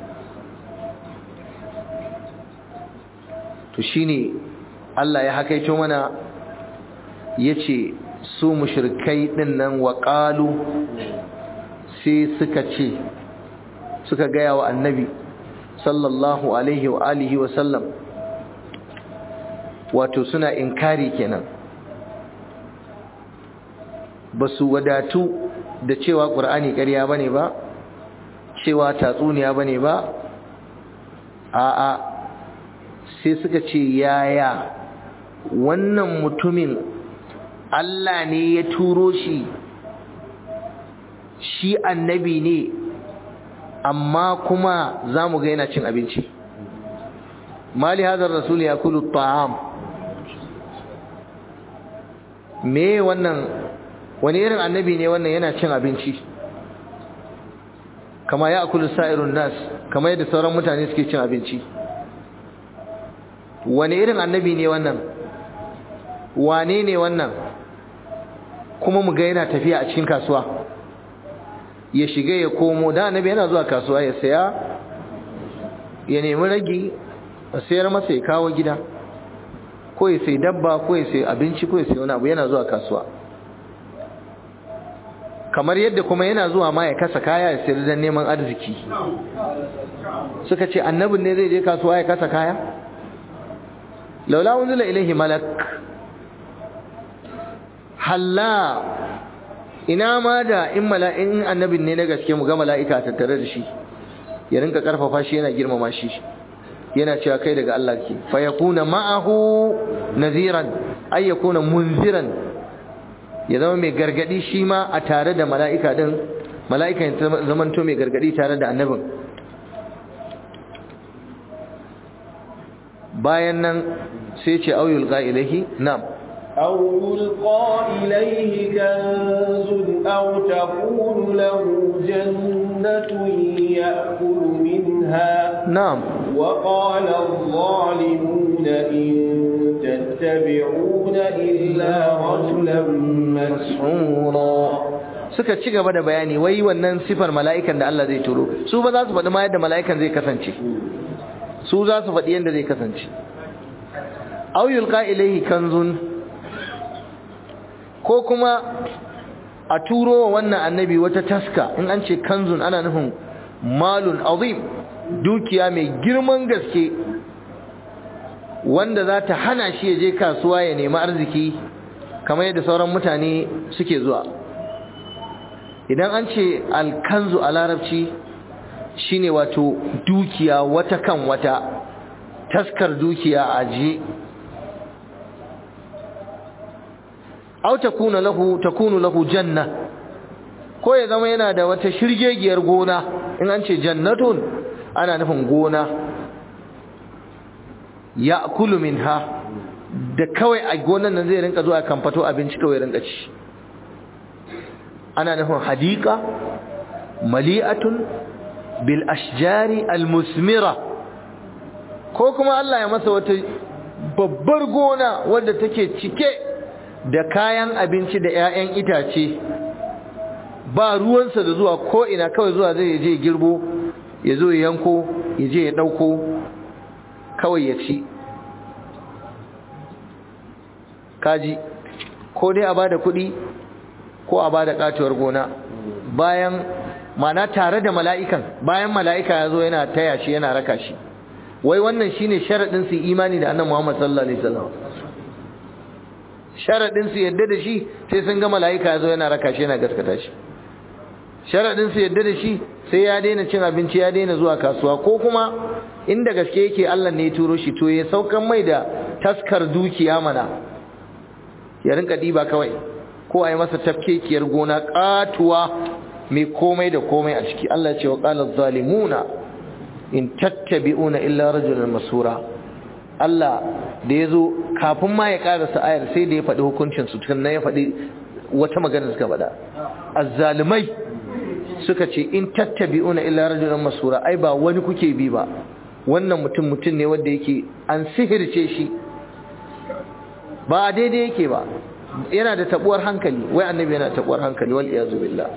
A: to shine Allah ya hakaito mana yace su mushrikai din nan wa qalu sai suka ce suka gaya wa annabi sallallahu alaihi wa alihi wa sallam wato suna inkari kenan ba su wadatu da cewa ƙur'ani ƙarya ba ne ba cewa tatsuniya ba ne ba a'a sai suka ce yaya wannan mutumin Allah ne ya turo shi shi annabi ne amma kuma za mu ga yana cin abinci mali hadar rasul ya kulu ta'am me wannan wani irin annabi ne wannan yana cin abinci kama ya akulu sa'irun nas kama yadda sauran mutane suke cin abinci wani irin annabi ne wannan wane ne wannan kuma mu ga yana tafiya a cikin kasuwa ya shiga ya komo da annabi yana zuwa kasuwa ya saya ya nemi ragi a sayar masa ya kawo gida ko ya sai dabba ko ya sai abinci ko ya sai wani abu yana zuwa kasuwa kamar yadda kuma yana zuwa ma ya kasa kaya ya sayar don neman arziki suka ce annabin ne zai je kasuwa ya kasa kaya laula unzila ilaihi malak halla ina ma da in mala'in annabin ne na gaske mu ga mala'ika tattare da shi ya rinka karfafa shi yana girmama shi yana cewa kai daga Allah ke fa yakuna ma'ahu naziran ay yakuna munziran ya zama mai gargadi shi ma a tare da mala'ika din mala'ika ya zamanto mai gargadi tare da annabin bayan nan sai ce auyul ilahi na'am
B: أو يلقى إليه كنز أو تكون له جنة يأكل منها
A: نعم
B: وقال الظالمون إن تتبعون إلا رجلا مسحورا
A: suka ci gaba da bayani wai wannan sifar mala'ikan da Allah zai turo su ba za su faɗi ma yadda mala'ikan zai kasance su za su faɗi yadda zai kasance aw yulqa ilayhi kanzun ko kuma a turo wa wannan annabi wata taska in an ce kanzun ana nufin malun azim dukiya mai girman gaske wanda za ta hana shi ya je kasuwa ya nemi arziki kamar yadda sauran mutane suke zuwa idan an ce alkanzu a larabci shine wato dukiya wata kan wata taskar dukiya a ajiye aw takuna lahu takunu lahu janna ko ya zama yana da wata shirgegiyar gona in an ce jannatun ana nufin gona ya'kulu minha da kawai a gonan nan zai rinka zuwa kamfato abinci kawai rinka ci ana nufin hadika mali'atun bil ashjari al musmira ko kuma Allah ya masa wata babbar gona wadda take cike da kayan abinci da 'ya'yan itace ba ruwansa da zuwa ko ina kawai zuwa zai je girbo ya zo ya yanko ya je ya ɗauko kawai ya ci kaji ko dai a bada kuɗi ko a bada katuwar gona bayan mana tare da mala'ikan bayan mala'ika ya zo yana taya shi yana raka shi wai wannan shine sharaɗin su imani da annan Muhammad sallallahu alaihi wasallam sharaɗin su yadda da shi sai sun ga mala'ika ya zo yana raka shi yana gaskata shi sharaɗin su yadda da shi sai ya daina cin abinci ya daina zuwa kasuwa ko kuma inda gaske yake Allah ne ya turo shi to ya saukan mai da taskar dukiya mana ya rinka diba kawai ko a yi masa tafkekiyar gona katuwa mai komai da komai a ciki Allah ce wa qala zalimuna in tattabi'una illa rajulan masura Allah da yazo kafin ma ya karasa ayar sai da ya faɗi hukuncin su tukunna ya faɗi wata magana suka faɗa azzalimai suka ce in tattabi'una illa rajulan masura ai ba wani kuke bi ba wannan mutum mutum ne wanda yake an sihirce shi ba daidai yake ba yana da tabuwar hankali wai annabi yana tabuwar hankali wal iyazu billah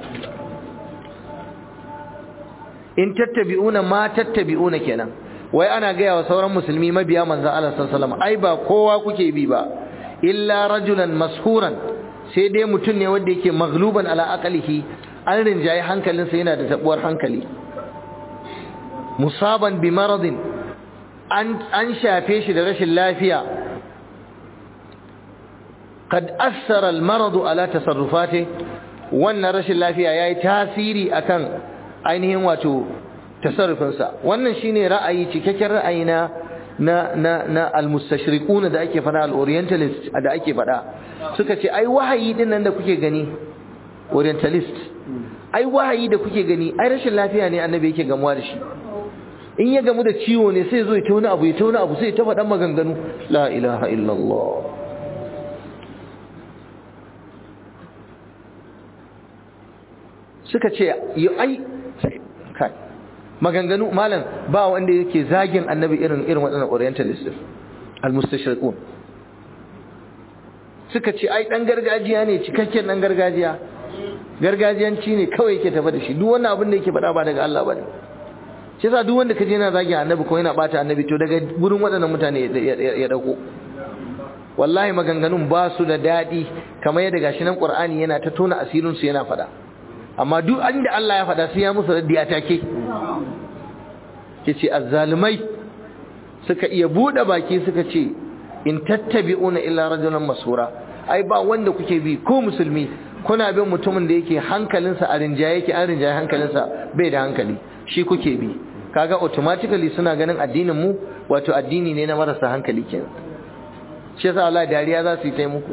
A: in tattabi'una ma tattabi'una kenan wai ana gaya wa sauran musulmi mabiya manzon Allah sallallahu alaihi wasallam ai ba kowa kuke bi ba illa rajulan mashuran sai dai mutum ne wanda yake maghluban ala aqlihi an rinjaye hankalinsa yana da tabuwar hankali musaban bi maradin an an shafe shi da rashin lafiya قد أثر المرض على تصرفاته wannan rashin lafiya yayi tasiri akan ainihin wato tasarrufinsa wannan shine ra'ayi cikakken ra'ayi na na na na almustashriqun da ake fada al-orientalist da ake fada suka ce ai wahayi din nan da kuke gani orientalist ai wahayi da kuke gani ai rashin lafiya ne annabi yake gamuwa da shi in ya gamu da ciwo ne sai zo ya tauna abu ya tauna abu sai ya ta faɗan maganganu la ilaha illallah suka ce yi ai kai maganganu malam ba wanda yake zagin annabi irin irin waɗannan orientalist al-mustashriqun suka ce ai dan gargajiya ne cikakken dan gargajiya gargajiyanci ne kawai yake tafi da shi duk wannan abin da yake faɗa ba daga Allah bane shi yasa duk wanda kaje yana zagin annabi ko yana bata annabi to daga gurin waɗannan mutane ya dauko wallahi maganganun ba su da daɗi kamar yadda gashi nan Qur'ani yana ta tona asirin su yana faɗa amma duk inda Allah ya faɗa sai ya musu raddi a take yace azzalumai suka iya bude baki suka ce in tattabi'una illa rajulan masura ai ba wanda kuke bi ko musulmi kuna bin mutumin da yake hankalinsa a rinjaye yake an rinjaye hankalinsa bai da hankali shi kuke bi kaga automatically suna ganin addinin mu wato addini ne na marasa hankali kenan shi yasa Allah dariya za su yi ta muku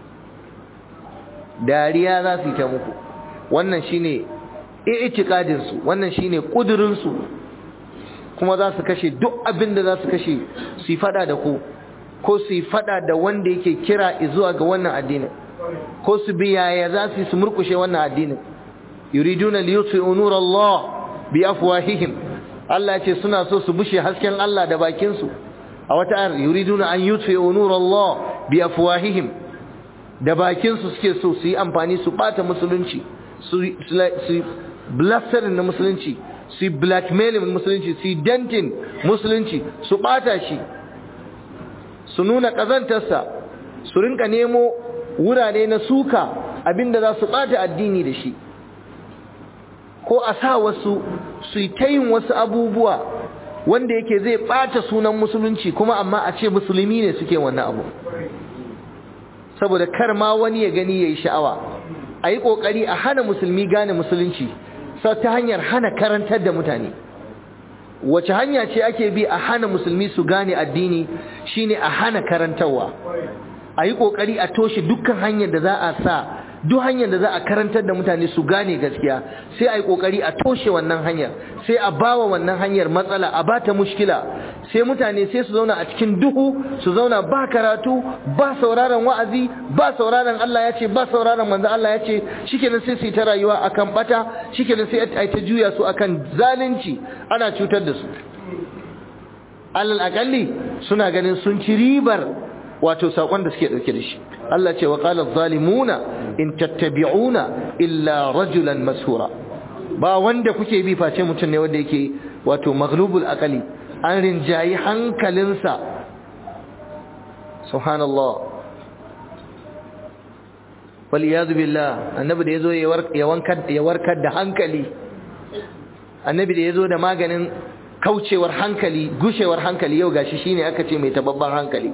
A: dariya za su yi ta muku wannan shine i'tiqadin su wannan shine kudurin su kuma za su kashe duk abin da za su kashe su yi fada da ku ko su yi fada da wanda yake kira zuwa ga wannan addinin ko su bi yaya za su yi su murkushe wannan addinin yuriduna liyutfi'u nurallah bi afwahihim Allah ya ce suna so su bushe hasken Allah da bakin su a wata ayar yuriduna an yutfi'u nurallah bi afwahihim da bakin su suke so su yi amfani su bata musulunci su su blasterin na musulunci su yi blackmailing musulunci su yi dentin musulunci su bata shi su nuna kazantarsa su rinka nemo wurare na suka abinda za su bata addini da shi ko a sa wasu su yi ta yin wasu abubuwa wanda yake zai ɓata sunan musulunci kuma amma a ce musulmi ne suke wannan abu saboda kar ma wani ya gani ya yi sha'awa a yi ƙoƙari a hana musulmi gane musulunci sau ta hanyar hana karantar da mutane wace hanya ce ake bi a hana musulmi su gane addini shine a hana karantarwa a yi ƙoƙari a toshe dukkan hanyar da za a sa duk hanyar da za a karantar da mutane su gane gaskiya sai a yi ƙoƙari a toshe wannan hanyar sai a bawa wannan hanyar matsala a bata mushkila sai mutane sai su zauna a cikin duhu su zauna ba karatu ba sauraron wa'azi ba sauraron Allah ya ce ba sauraron manzo Allah ya ce shikenan sai su yi ta rayuwa akan bata shikenan sai a ta juya su akan zalunci ana cutar da su alal akalli suna ganin sun ci ribar wato sakon da suke dauke da shi Allah ce wa qala zalimuna in tattabi'una illa rajulan mashura ba wanda kuke bi face mutum ne wanda yake wato maghlubul aqali an rinjayi hankalinsa subhanallah wal iyad billah annabi da yazo ya wankar ya warkar da hankali annabi da yazo da maganin kaucewar hankali gushewar hankali yau gashi shine aka ce mai tababban hankali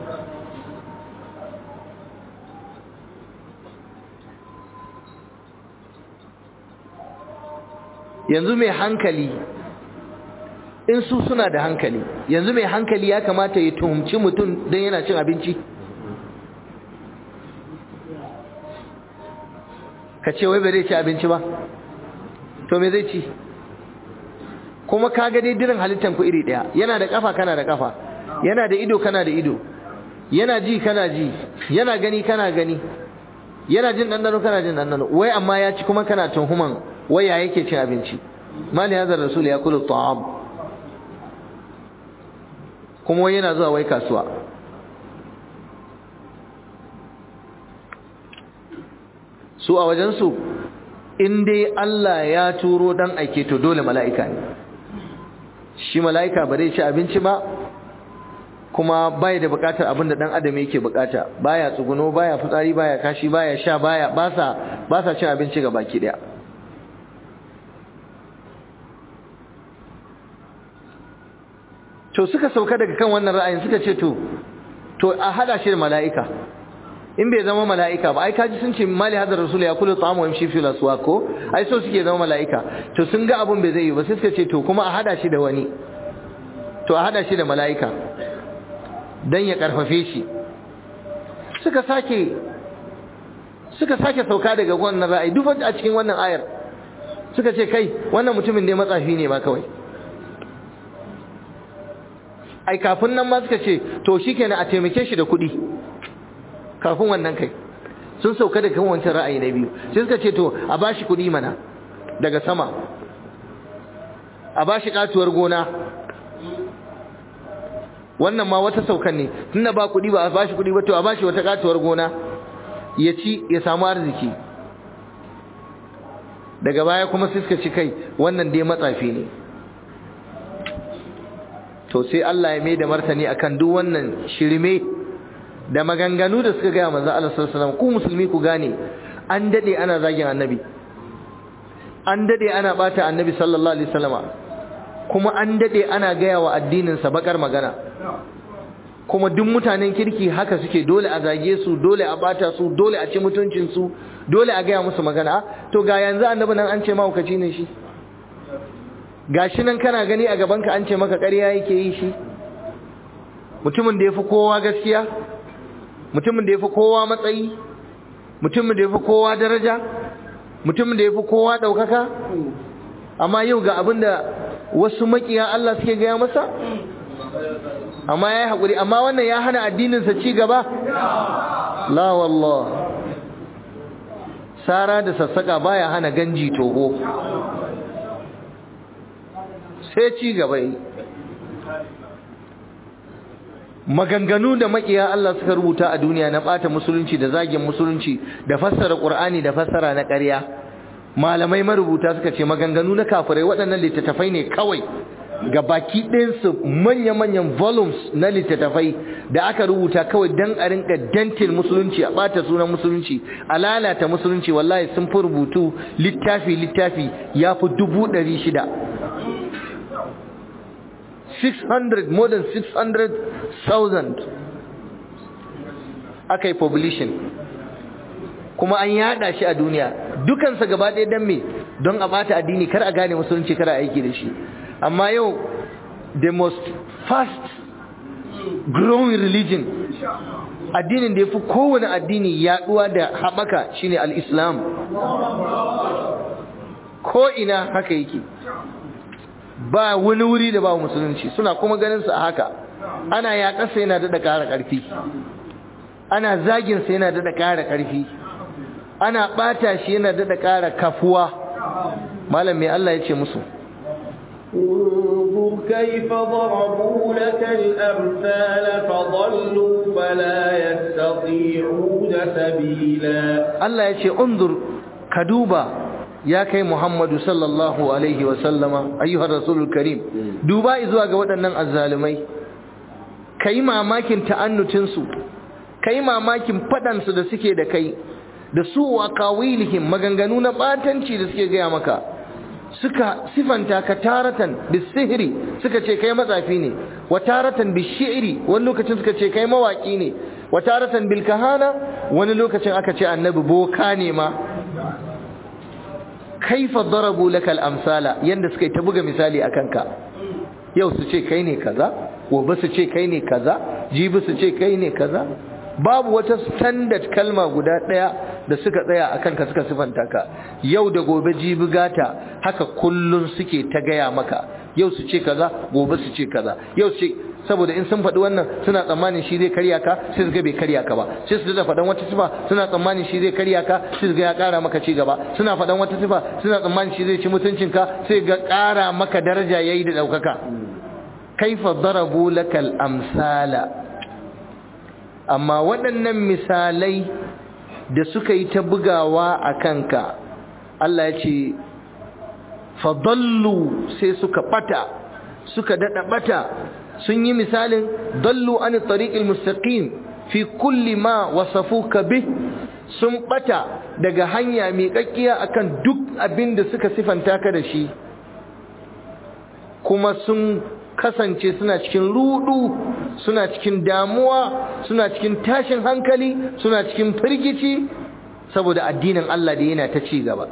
A: yanzu mai hankali in su suna da hankali yanzu mai hankali ya kamata ya tuhumci mutum don yana cin abinci ka ce wai ba zai ci abinci ba to me zai ci kuma ka ga dai dirin halittar ku iri daya yana da kafa kana da kafa yana da ido kana da ido yana ji kana ji yana gani kana gani yana jin ɗanɗano kana jin ɗanɗano wai amma ya ci kuma kana tuhuman wai ya yake cin abinci mali hadar rasul ya kula ta'am kuma wai yana zuwa wai kasuwa su a wajensu in dai Allah ya turo dan aike to dole mala'ika ne shi mala'ika ba zai ci abinci ba kuma baya da bukatar abin da dan adam yake bukata baya tsuguno baya fitsari baya kashi baya sha baya ba sa ba sa cin abinci ga baki daya to suka sauka daga kan wannan ra'ayin suka ce to to a hada shi da mala'ika in bai zama mala'ika ba ai kaji sun ce mali hadar rasul ya kula ta'amu wa yamshi fil aswaq ko ai so suke zama mala'ika to sun ga abun bai zai yi ba sai suka ce to kuma a hada shi da wani to a hada shi da mala'ika dan ya karfafe shi suka sake suka sake sauka daga wannan ra'ayi duk a cikin wannan ayar suka ce kai wannan mutumin ne matsafi ne ba kawai ai kafin nan ma suka ce to shikenan a taimake shi da kuɗi kafin wannan kai sun sauka daga kan wancan ra'ayi na biyu sai suka ce to a bashi kuɗi mana daga sama a bashi katuwar gona wannan ma wata saukan ne tunda ba kuɗi ba a bashi kuɗi ba to a bashi wata katuwar gona ya ci ya samu arziki daga baya kuma sai suka ci kai wannan dai matsafi ne to sai Allah ya mai da martani akan duk wannan shirme da maganganu da suka gaya manzo Allah sallallahu alaihi wasallam ku musulmi ku gane an dade ana zagin annabi an dade ana bata annabi sallallahu alaihi wasallama kuma an dade ana gaya wa addinin sa bakar magana kuma duk mutanen kirki haka suke dole a zage su dole a bata su dole a ci mutuncin su dole a gaya musu magana to ga yanzu annabi nan an ce mahaukaci ne shi gashi nan kana gani a gabanka an ce maka ƙarya yake yi shi mutumin da ya fi kowa gaskiya mutumin da ya fi kowa matsayi mutumin da ya fi kowa daraja mutumin da ya fi kowa ɗaukaka amma yau ga abin da wasu makiya Allah suke gaya masa amma ya yi haƙuri amma wannan ya hana addininsa ci gaba la wallah sara da sassaƙa baya hana ganji toho sai ci gaba yi maganganu da makiya Allah suka rubuta a duniya na bata musulunci da zagin musulunci da fassara Qur'ani da fassara na ƙarya malamai marubuta suka ce maganganu na kafirai waɗannan littattafai ne kawai ga baki ɗinsu manya-manyan volumes na littattafai da aka rubuta kawai don a rinka dantin musulunci a ɓata sunan musulunci a lalata musulunci wallahi sun fi rubutu littafi-littafi ya fi dubu ɗari shida 600 more than 600,000 aka yi population kuma an yada shi a duniya dukansa gaba ɗaya don me don a bata addini kar a gane musulunci kar a aiki da shi amma yau the most fast growing religion addinin da ya fi kowane addini yaduwa da haɓaka shine al-islam ko ina haka yake ba wani wuri da ba musulunci suna kuma ganin su a haka ana yaƙarsa yana daɗa ƙara ƙarfi ana zaginsa yana daɗa ƙara ƙarfi ana ɓata shi yana daɗa ƙara kafuwa malam mai Allah ya ce musu
B: انظر كيف ضربوا لك الأمثال فضلوا فلا يستطيعون سبيلا
A: Allah ya ce undur ka duba ya kai Muhammadu sallallahu alaihi wa sallama ayyuhar rasulul karim duba zuwa ga waɗannan azzalumai kai mamakin ta'annutin su kai mamakin fadan su da suke da kai da su wa qawilihim maganganu na batanci da suke gaya maka suka sifanta ka taratan bisihri suka ce kai matsafi ne wa taratan bishi'ri wani lokacin suka ce kai mawaki ne wa taratan bil kahana wani lokacin aka ce annabi boka ne ma kaifa darabu lakal amsala yanda suka yi ta buga misali akan ka yau su ce kai ne kaza gobe su ce kai ne kaza jibi su ce kai ne kaza babu wata standard kalma guda daya da suka tsaya akan ka suka sifanta ka yau da gobe jibi gata haka kullun suke ta gaya maka yau su ce kaza gobe su ce kaza yau su ce saboda in sun faɗi wannan suna tsammanin shi zai karya ka sai su ga bai karya ka ba sai su da faɗan wata sifa suna tsammanin shi zai karya ka sai su ga ya ƙara maka ci gaba suna faɗan wata sifa suna tsammanin shi zai ci mutuncin ka sai ga ƙara maka daraja yayi da ɗaukaka kaifa darabu lakal amsala amma waɗannan misalai da suka yi ta bugawa a kanka Allah ya ce fadallu sai suka ɓata suka daɗa ɓata sun yi misalin dallu an tariqil mustaqim fi kulli ma wasafuka bih sun bata daga hanya mai kakkiya akan duk abin da suka sifanta ka da shi kuma sun kasance suna cikin rudu suna cikin damuwa suna cikin tashin hankali suna cikin firgici saboda addinin Allah da yana ta ci gaba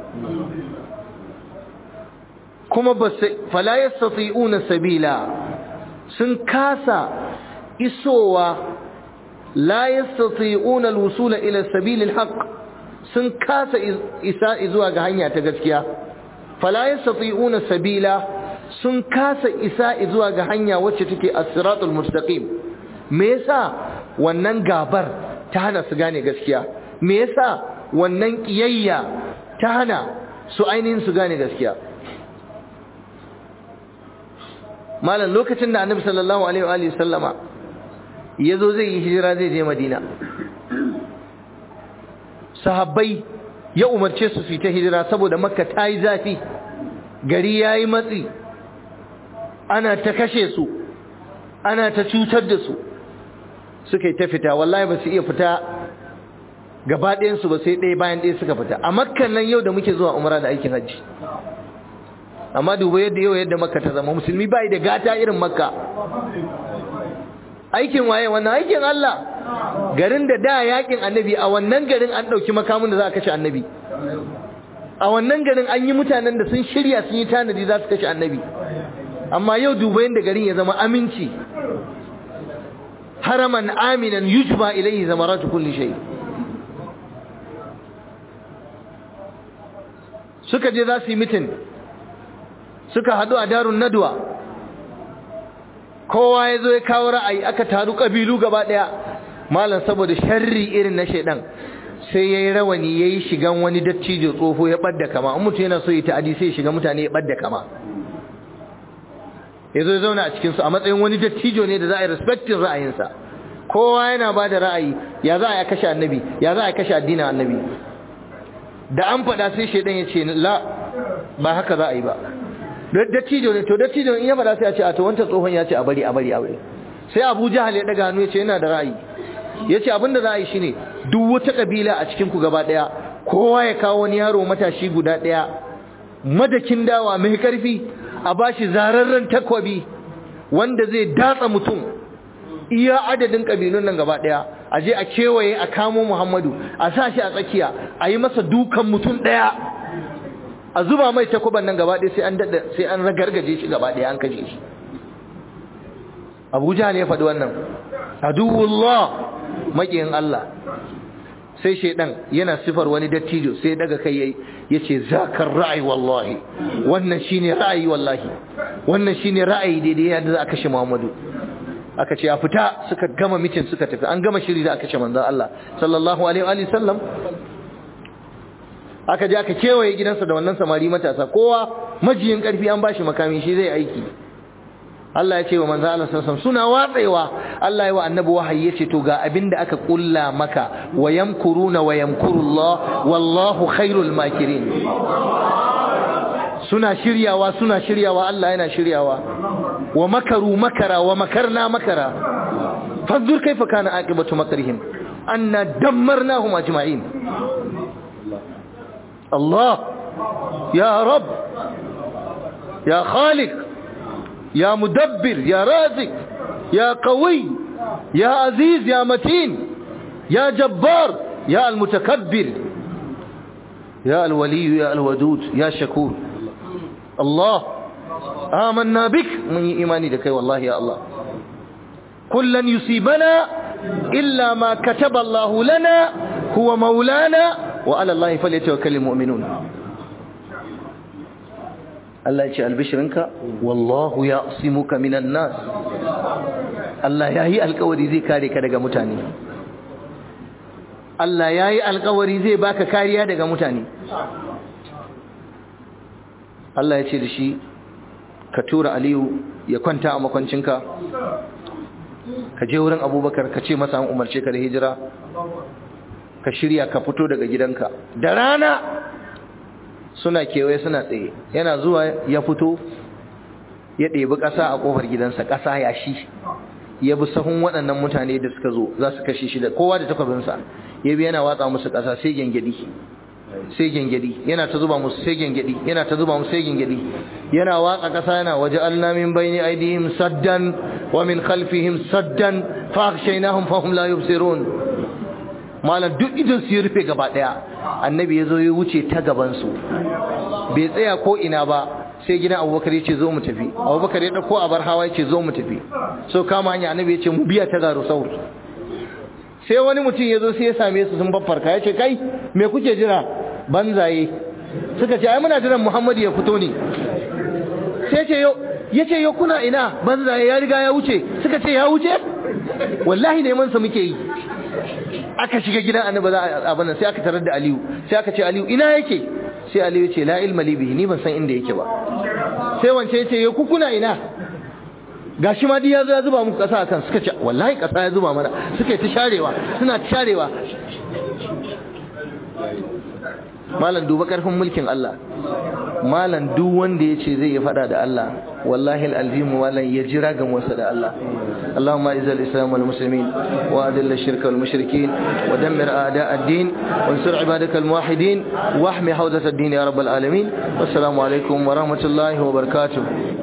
A: kuma ba fala yastati'una sabila sun kasa isowa la yastati'una alwusula ila sabilil haqq sun kasa isa zuwa ga hanya ta gaskiya fala yastati'una sabila sun kasa isa zuwa ga hanya wacce take as-siratul mustaqim me yasa wannan gabar ta hana su gane gaskiya me yasa wannan kiyayya ta hana su ainihin su gane gaskiya malam lokacin da annabi sallallahu alaihi wa alihi sallama yazo zai yi hijira zai je madina sahabbai ya umarce su fita hijira saboda makka ta yi zafi gari ya yi matsi ana ta kashe su ana ta cutar da su suka yi ta fita wallahi ba su iya fita gaba ɗayansu ba sai ɗaya bayan ɗaya suka fita a makkan nan yau da muke zuwa umara da aikin hajji amma duba yadda yau yadda makka ta zama musulmi bai da gata irin makka aikin waye wannan aikin Allah garin da da yakin annabi a wannan garin an dauki makamin da za a kashe annabi a wannan garin an yi mutanen da sun shirya sun yi tanadi za su kashe annabi amma yau duba yadda garin ya zama aminci haraman aminan yujba ilayhi zamaratu kulli shay suka je za su yi mitin suka haɗu a darun nadwa kowa ya zo ya kawo ra'ayi aka taru ƙabilu gaba ɗaya malam saboda sharri irin na shaidan sai ya yi rawani ya yi shigan wani dattijo tsoho ya ɓadda kama in mutum yana so ya ta'adi sai ya shiga mutane ya ɓadda kama ya zo ya zauna a cikinsu a matsayin wani dattijo ne da za a yi respectin ra'ayinsa kowa yana ba da ra'ayi ya za a yi kashe annabi ya za a yi kashe addinin annabi da an faɗa sai shaidan ya ce la ba haka za a yi ba dattijo ne to dattijo in ya faɗa sai a ce a to wancan tsohon ya ce a bari a bari a bari sai Abu Jahal ya daga hannu ya ce yana da ra'ayi ya ce abinda za a yi shine duk wata kabila a cikin ku gaba ɗaya kowa ya kawo wani yaro matashi guda ɗaya madakin dawa mai karfi a bashi zararren takwabi wanda zai datsa mutum iya adadin kabilun nan gaba daya a je a kewaye a kamo Muhammadu a sa shi a tsakiya a yi masa dukan mutum daya a zuba mai takuban nan gaba daya sai an dada sai an ragargaje shi gaba daya an kaje shi Abuja ne ya faɗi wannan aduwullah makiyin Allah sai shaidan yana sifar wani dattijo sai daga kai yayi yace zakar ra'ayi wallahi wannan shine ra'ayi wallahi wannan shine ra'ayi daidai yadda za a kashe Muhammadu aka ce a fita suka gama mitin suka tafi an gama shiri da aka kashe manzon Allah sallallahu alaihi wa sallam aka je aka kewaye gidansa da wannan samari matasa kowa majiyin karfi an bashi makami shi zai aiki Allah ya ce wa manzo Allah sallallahu suna watsewa Allah ya wa annabi wahayi yace to ga abinda aka kulla maka wa yamkuruna wa yamkurullah wallahu khairul makirin suna shiryawa suna shiryawa Allah yana shiryawa wa makaru makara wa makarna makara fanzur kaifa kana aqibatu makrihim anna dammarnahum ajma'in Allah ya rab ya khaliq يا مدبر يا رازق يا قوي يا عزيز يا متين يا جبار يا المتكبر يا الولي يا الودود يا شكور الله آمنا بك من إيماني لك والله يا الله كلا يصيبنا إلا ما كتب الله لنا هو مولانا وعلى الله فليتوكل المؤمنون Allah ya ce albishirinka wallahu ya asimuka minan nas Allah ya yi alkawari zai kare ka daga mutane Allah ya yi alkawari zai baka kariya daga mutane Allah ya ce da shi ka tura Aliyu ya kwanta a makwancinka ka je wurin abubakar ka ce masa an umarce ka da hijira ka shirya ka fito daga gidanka da rana suna kewaye suna tsaye yana zuwa ya fito ya ɗebi ƙasa a ƙofar gidansa ƙasa ya shi ya bi sahun waɗannan mutane da suka zo za su kashe shi da kowa da takwabinsa ya bi yana watsa musu ƙasa sai gyangyaɗi sai gyangyaɗi yana ta zuba musu sai gyangyaɗi yana ta zuba musu sai gyangyaɗi yana watsa ƙasa yana waje Allah min bayni aidihim saddan wa min khalfihim saddan fa akhshaynahum fa hum la yubsirun malam duk idan su ya rufe gaba daya annabi ya zo ya wuce ta gaban su bai tsaya ko ina ba sai gidan abubakar ya ce zo mu tafi abubakar ya dauko abar hawa ya ce zo mu tafi so kama hanya annabi ya ce mu biya ta garu saur sai wani mutum ya zo sai ya same su sun babbarka ya ce kai me kuke jira banzaye suka ce ai muna jiran muhammadu ya fito ne sai ce yau ya ce yau kuna ina banzaye ya riga ya wuce suka ce ya wuce wallahi neman sa muke yi aka shiga gidan annabi za a abin sai aka tarar da Aliyu sai aka ce Aliyu ina yake sai Aliyu ce la ilma li bihi ni ban san inda yake ba sai wance yace ya kukuna ina gashi ma ya zo ya zuba muku kasa akan suka ce wallahi kasa ya zuba mana suka yi ta sharewa suna ta sharewa malam duba karfin mulkin Allah malam duk wanda yace zai yi fada da Allah wallahi alazim malam ya jira ga wasa da Allah اللهم اعز الاسلام والمسلمين واذل الشرك والمشركين ودمر اعداء الدين وانصر عبادك الموحدين واحمي حوزه الدين يا رب العالمين والسلام عليكم ورحمه الله وبركاته